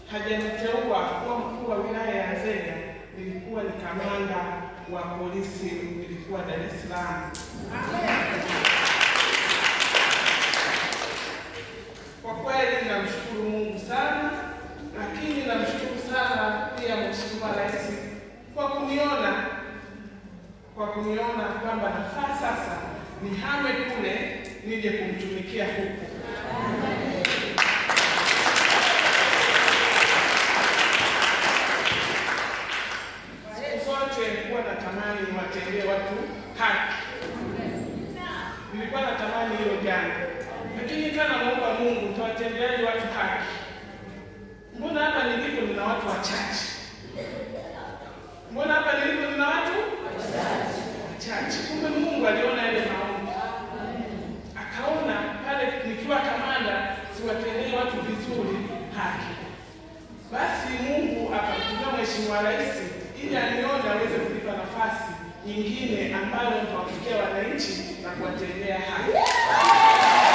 hajaniteua kuwa mkuu wa wilaya ya Nzega, nilikuwa ni kamanda wa polisi, nilikuwa Dar es Salaam. Kwa kweli namshukuru Mungu sana, lakini namshukuru sana pia Mheshimiwa Rais kwa kuniona kwa kuniona kwamba nafaa sasa nihame kule nije kumtumikia huku. Siku zote nilikuwa natamani niwatendee watu haki, nilikuwa natamani hilo jana, lakini kana naomba Mungu, nitawatendeaje watu haki? Mbona hapa nilipo nina watu wachache? Mbona hapa nilipo nina watu wachache? Kumbe Mungu aliona yale maombi, akaona pale nikiwa kamanda siwatendee watu vizuri haki. Basi Mungu akamtumia Mheshimiwa Rais ili anione aweze kunipa nafasi nyingine ambayo nitawafikia wananchi na kuwatendea haki.